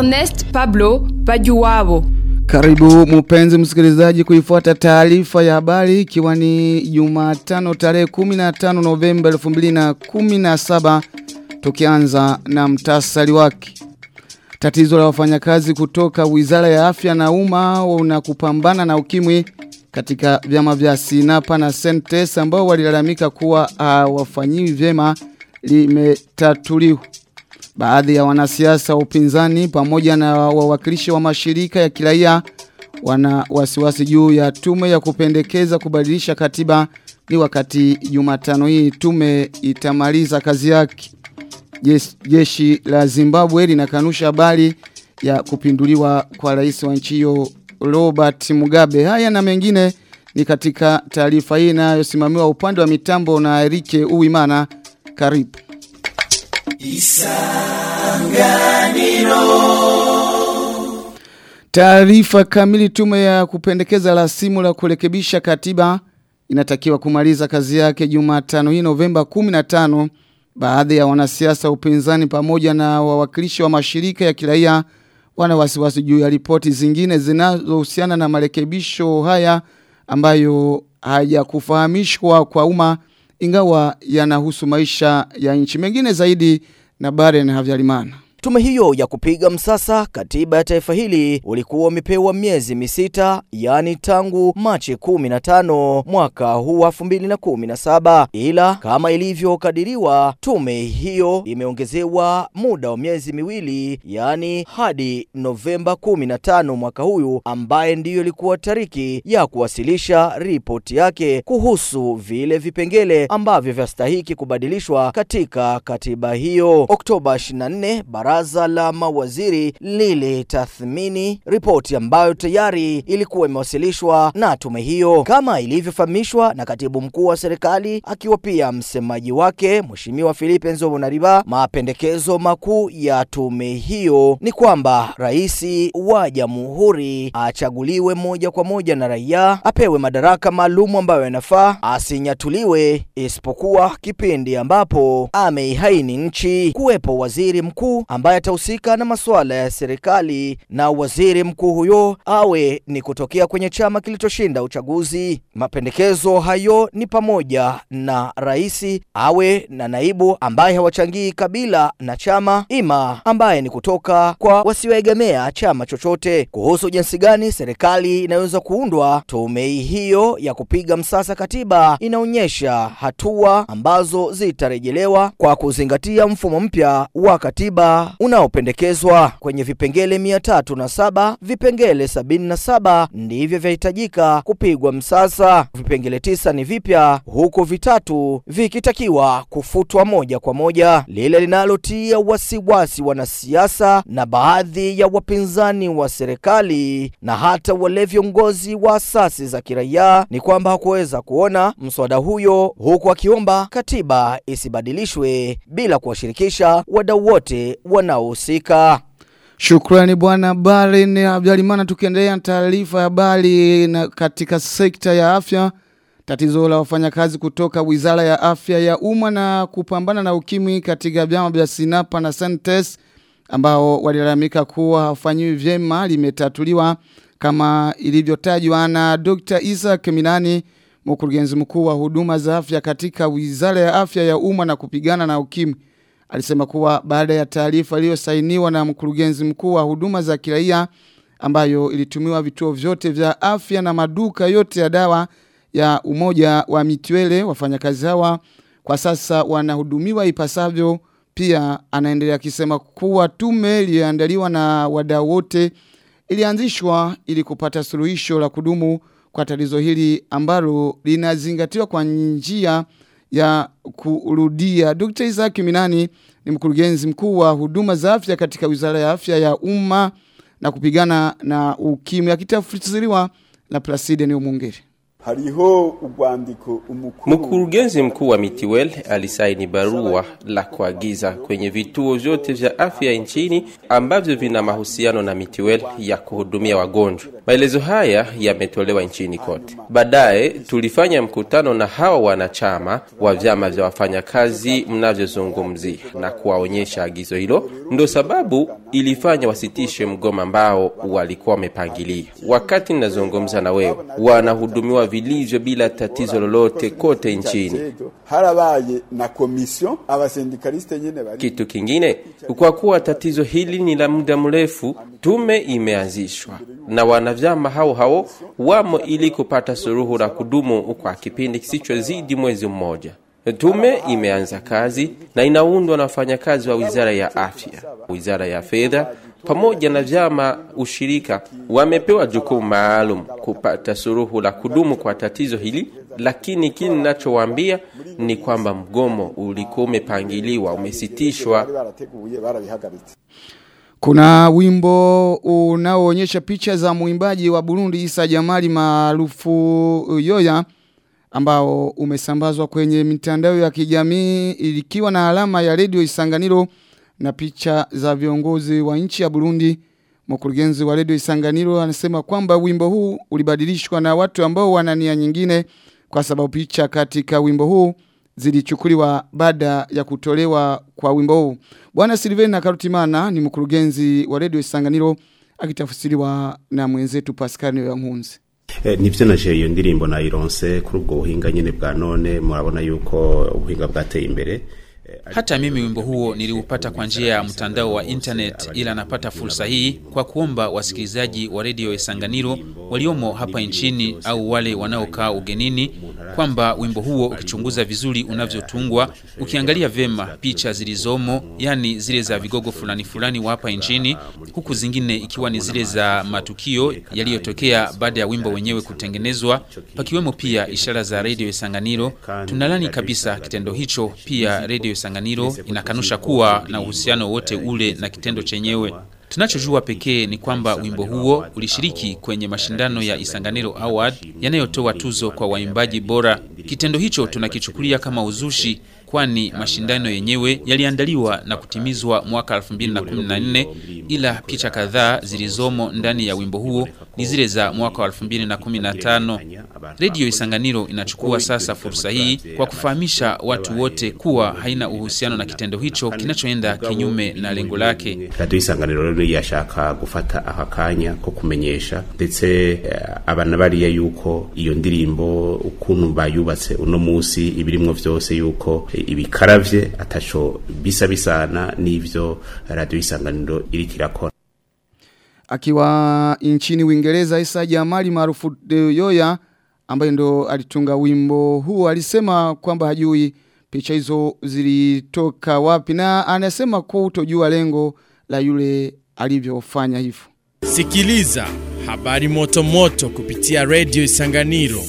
Ernest Pablo Bajuwabo. Karibu mpenzi msikilizaji kuifuata taarifa ya habari ikiwa ni Jumatano tarehe 15 Novemba 2017 tukianza na mtasari wake. Tatizo la wafanyakazi kutoka Wizara ya Afya na Umma na kupambana na ukimwi katika vyama vya Sinapa na Sentes ambao walilalamika kuwa hawafanyiwi vyema limetatuliwa. Baadhi ya wanasiasa upinzani pamoja na wawakilishi wa mashirika ya kiraia wana wasiwasi juu ya tume ya kupendekeza kubadilisha katiba ni wakati Jumatano hii tume itamaliza kazi yake. Jeshi, jeshi la Zimbabwe linakanusha habari ya kupinduliwa kwa rais wa nchi hiyo Robert Mugabe. Haya na mengine ni katika taarifa hii inayosimamiwa upande wa mitambo na Erike Uwimana. Karibu. Isanganiro Taarifa kamili tume ya kupendekeza rasimu la kurekebisha katiba inatakiwa kumaliza kazi yake Jumatano hii Novemba 15 baadhi ya wanasiasa upinzani pamoja na wawakilishi wa mashirika ya kiraia wana wasiwasi juu ya ripoti zingine zinazohusiana na marekebisho haya ambayo hayakufahamishwa kwa umma ingawa yanahusu maisha ya nchi mengine zaidi na Baren Havyarimana. Tume hiyo ya kupiga msasa katiba ya taifa hili ulikuwa umepewa miezi misita, yani tangu Machi 15 mwaka huu 2017, ila kama ilivyokadiriwa, tume hiyo imeongezewa muda wa miezi miwili, yani hadi Novemba 15 mwaka huyu, ambaye ndiyo ilikuwa tariki ya kuwasilisha ripoti yake kuhusu vile vipengele ambavyo vyastahiki kubadilishwa katika katiba hiyo. Oktoba 24 baraza la mawaziri lilitathmini ripoti ambayo tayari ilikuwa imewasilishwa na tume hiyo, kama ilivyofahamishwa na katibu mkuu wa serikali akiwa pia msemaji wake Mheshimiwa Philippe Nzobonariba. Mapendekezo makuu ya tume hiyo ni kwamba rais wa jamhuri achaguliwe moja kwa moja na raia, apewe madaraka maalum ambayo yanafaa, asinyatuliwe isipokuwa kipindi ambapo ameihaini nchi, kuwepo waziri mkuu ambaye atahusika na masuala ya serikali na waziri mkuu huyo awe ni kutokea kwenye chama kilichoshinda uchaguzi. Mapendekezo hayo ni pamoja na rais awe na naibu ambaye hawachangii kabila na chama, ima ambaye ni kutoka kwa wasioegemea chama chochote. Kuhusu jinsi gani serikali inaweza kuundwa, tume hiyo ya kupiga msasa katiba inaonyesha hatua ambazo zitarejelewa kwa kuzingatia mfumo mpya wa katiba unaopendekezwa kwenye vipengele mia tatu na saba vipengele sabini na saba ndivyo vyahitajika kupigwa msasa. Vipengele tisa ni vipya huku vitatu vikitakiwa kufutwa moja kwa moja. Lile linalotia wasiwasi wanasiasa na baadhi ya wapinzani wa serikali na hata wale viongozi wa asasi za kiraia ni kwamba hakuweza kuona mswada huyo, huku akiomba katiba isibadilishwe bila kuwashirikisha wadau wote wanaohusika. Shukrani bwana Baren Abdalimana tukiendelea na taarifa ya habari na katika sekta ya afya tatizo la wafanyakazi kutoka Wizara ya Afya ya Umma na kupambana na ukimwi katika vyama vya Sinapa na Sentes ambao walilalamika kuwa hawafanyiwi vyema limetatuliwa kama ilivyotajwa na Dr. Isaac Minani mkurugenzi mkuu wa huduma za afya katika Wizara ya Afya ya Umma na kupigana na ukimwi alisema kuwa baada ya taarifa iliyosainiwa na mkurugenzi mkuu wa huduma za kiraia ambayo ilitumiwa vituo vyote vya afya na maduka yote ya dawa ya umoja wa mitwele wafanyakazi hawa kwa sasa wanahudumiwa ipasavyo pia anaendelea akisema kuwa tume iliyoandaliwa na wadau wote ilianzishwa ili kupata suluhisho la kudumu kwa tatizo hili ambalo linazingatiwa kwa njia ya kurudia. Dr. Isaac Minani ni mkurugenzi mkuu wa huduma za afya katika Wizara ya Afya ya Umma na kupigana na ukimwi akitafsiriwa na Placide Niyomuongere. hariho urwandiko umukuru Mkurugenzi mkuu wa Mitiwel alisaini barua la kuagiza kwenye vituo vyote vya afya nchini ambavyo vina mahusiano na Mitiwel ya kuhudumia wagonjwa. Maelezo haya yametolewa nchini kote. Baadaye tulifanya mkutano na hawa wanachama wa vyama vya wafanyakazi mnavyozungumzia na kuwaonyesha agizo hilo, ndo sababu ilifanya wasitishe mgomo ambao walikuwa wamepangilia. Wakati ninazungumza na wewe, wanahudumiwa vilivyo bila tatizo lolote kote nchini. harabaye na komisiyo abasendikaliste nyene bari Kitu kingine, kwa kuwa tatizo hili ni la muda mrefu, tume imeanzishwa na wanavyama hao hao wamo ili kupata suluhu la kudumu kwa kipindi kisichozidi mwezi mmoja. Tume imeanza kazi na inaundwa na wafanyakazi wa wizara ya afya, wizara ya fedha pamoja na vyama ushirika. Wamepewa jukumu maalum kupata suluhu la kudumu kwa tatizo hili, lakini kile ninachowaambia ni kwamba mgomo ulikuwa umepangiliwa, umesitishwa bari barateguye barabihagaritse Kuna wimbo unaoonyesha picha za mwimbaji wa Burundi Isa Jamali maarufu Yoya ambao umesambazwa kwenye mitandao ya kijamii ikiwa na alama ya redio Isanganiro na picha za viongozi wa nchi ya Burundi. Mkurugenzi wa redio Isanganiro anasema kwamba wimbo huu ulibadilishwa na watu ambao wana nia nyingine kwa sababu picha katika wimbo huu zilichukuliwa baada ya kutolewa kwa wimbo huu. Bwana Silvena Karutimana ni mkurugenzi wa redio Isanganiro akitafsiriwa na mwenzetu Pascal Nkunzi. Eh, nivyo naje iyo ndirimbo nayironse kuri ubwo buhinga nyene bwa none murabona yuko ubuhinga bwateye imbere Hata mimi wimbo huo niliupata kwa njia ya mtandao wa internet, ila napata fursa hii kwa kuomba wasikilizaji wa redio Isanganiro waliomo hapa nchini au wale wanaokaa ugenini kwamba wimbo huo ukichunguza vizuri unavyotungwa, ukiangalia vema picha zilizomo, yani zile za vigogo fulani fulani wa hapa nchini, huku zingine ikiwa ni zile za matukio yaliyotokea baada ya wimbo wenyewe kutengenezwa, pakiwemo pia ishara za redio Isanganiro. Tunalani kabisa kitendo hicho. Pia redio Isanganiro inakanusha kuwa na uhusiano wote ule na kitendo chenyewe. Tunachojua pekee ni kwamba wimbo huo ulishiriki kwenye mashindano ya Isanganiro Award yanayotoa tuzo kwa waimbaji bora. Kitendo hicho tunakichukulia kama uzushi kwani mashindano yenyewe yaliandaliwa na kutimizwa mwaka 2014 ila picha kadhaa zilizomo ndani ya wimbo huo ni zile za mwaka wa 2015. Redio Isanganiro inachukua sasa fursa hii kwa kufahamisha watu wote kuwa haina uhusiano na kitendo hicho kinachoenda kinyume na lengo lake. radiyo isanganiro rero yashaka gufata aka kanya ko kumenyesha ndetse eh, abana bariya yuko iyo ndirimbo ukuntu bayubatse uno musi ibirimwo vyose yuko eh, ibikaravye ataco bisa bisana n'ivyo radiyo isanganiro iriko irakora Akiwa nchini Uingereza Isa Jamali maarufu eh, Yoya ambaye ndo alitunga wimbo huu alisema kwamba hajui picha hizo zilitoka wapi na anasema kwa utojua lengo la yule alivyofanya hivyo. Sikiliza habari moto moto kupitia Radio Isanganiro.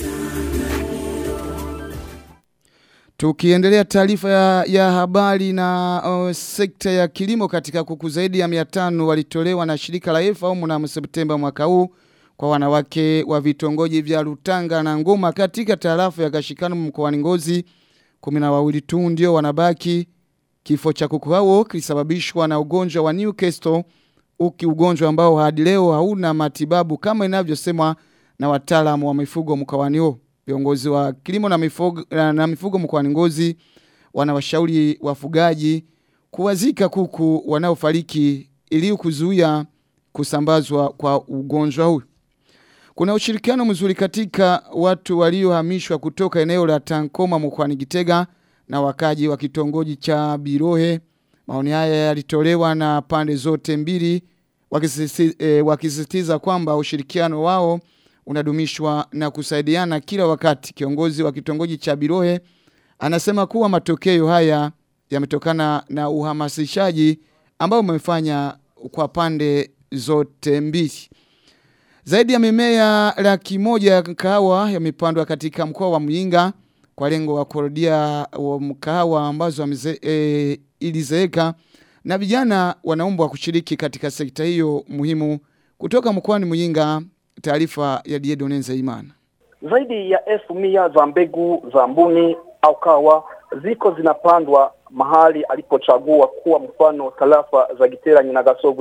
Tukiendelea taarifa ya, ya habari na uh, sekta ya kilimo katika kuku zaidi ya 500 walitolewa na shirika la FAO mnamo Septemba mwaka huu kwa wanawake wa vitongoji vya Rutanga na Ngoma katika tarafa ya Gashikano mkoani Ngozi. Kumi na wawili tu ndio wanabaki. Kifo cha kuku hao kilisababishwa na ugonjwa wa Newcastle, uki ugonjwa ambao hadi leo hauna matibabu kama inavyosemwa na wataalamu wa mifugo mkoani huo. Viongozi wa kilimo na mifugo, na mifugo mkoani Ngozi wanawashauri wafugaji kuwazika kuku wanaofariki ili kuzuia kusambazwa kwa ugonjwa huu. Kuna ushirikiano mzuri katika watu waliohamishwa kutoka eneo la Tankoma mkoani Gitega na wakaji wa kitongoji cha Birohe. Maoni haya yalitolewa na pande zote mbili wakisisitiza, e, wakisisitiza kwamba ushirikiano wao unadumishwa na kusaidiana kila wakati. Kiongozi wa kitongoji cha Birohe anasema kuwa matokeo haya yametokana na uhamasishaji ambao umefanya kwa pande zote mbili. Zaidi ya mimea laki moja ya kahawa yamepandwa katika mkoa wa Muyinga kwa lengo la kurudia wa mkahawa ambazo wameze, e, ilizeeka na vijana wanaombwa kushiriki katika sekta hiyo muhimu. Kutoka mkoani Muyinga, taarifa ya Diedonenza Imana. Zaidi ya elfu mia za mbegu za mbuni au kawa ziko zinapandwa mahali alipochagua kuwa mfano tarafa za Gitera Nyinagasogwe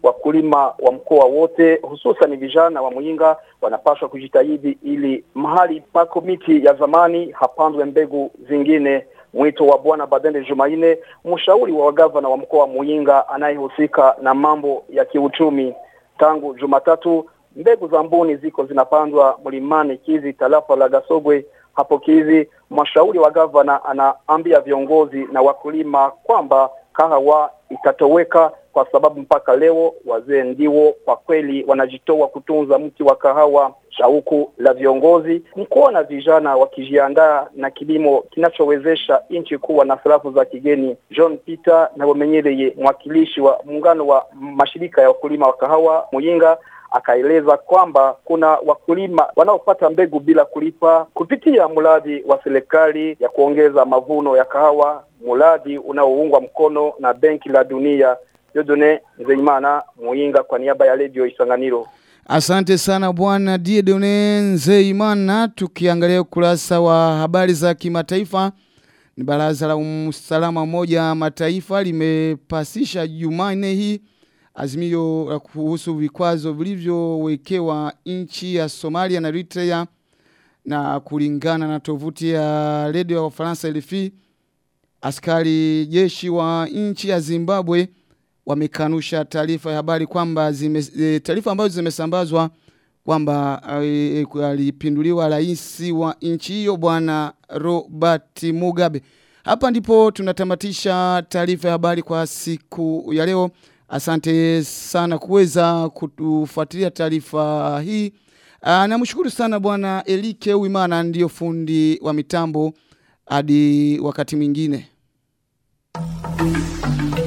wakulima wa mkoa wote hususan vijana wa Muyinga wanapaswa kujitahidi ili mahali pako miti ya zamani hapandwe mbegu zingine. Mwito wa Bwana Badende Jumaine, mshauri wa gavana wa mkoa wa Muyinga anayehusika na mambo ya kiuchumi. Tangu Jumatatu mbegu za mbuni ziko zinapandwa mlimani Kizi, tarafa la Gasogwe hapo Kizi. Mshauri wa gavana anaambia viongozi na wakulima kwamba kahawa itatoweka kwa sababu mpaka leo wazee ndio kwa kweli wanajitoa kutunza mti wa kahawa. Shauku la viongozi ni kuona vijana wakijiandaa na kilimo kinachowezesha nchi kuwa na sarafu za kigeni. John Peter na Bomenyereye, mwakilishi wa muungano wa mashirika ya wakulima wa kahawa Muyinga, akaeleza kwamba kuna wakulima wanaopata mbegu bila kulipa kupitia mradi wa serikali ya kuongeza mavuno ya kahawa, mradi unaoungwa mkono na Benki la Dunia. Dodone Nzeimana Muyinga kwa niaba ya Radio Isanganiro. Asante sana bwana Diedone Nzeimana. Tukiangalia ukurasa wa habari za kimataifa, ni baraza la usalama moja mataifa limepasisha Jumanne hii azimio la kuhusu vikwazo vilivyowekewa nchi ya Somalia na Eritrea, na kulingana na tovuti ya redio ya Ufaransa RFI, askari jeshi wa nchi ya Zimbabwe wamekanusha taarifa ya habari kwamba e, taarifa ambazo zimesambazwa kwamba e, alipinduliwa rais wa nchi hiyo bwana Robert Mugabe. Hapa ndipo tunatamatisha taarifa ya habari kwa siku ya leo. Asante sana kuweza kutufuatilia taarifa hii. Namshukuru sana bwana Elike Uimana ndiyo fundi wa mitambo hadi wakati mwingine.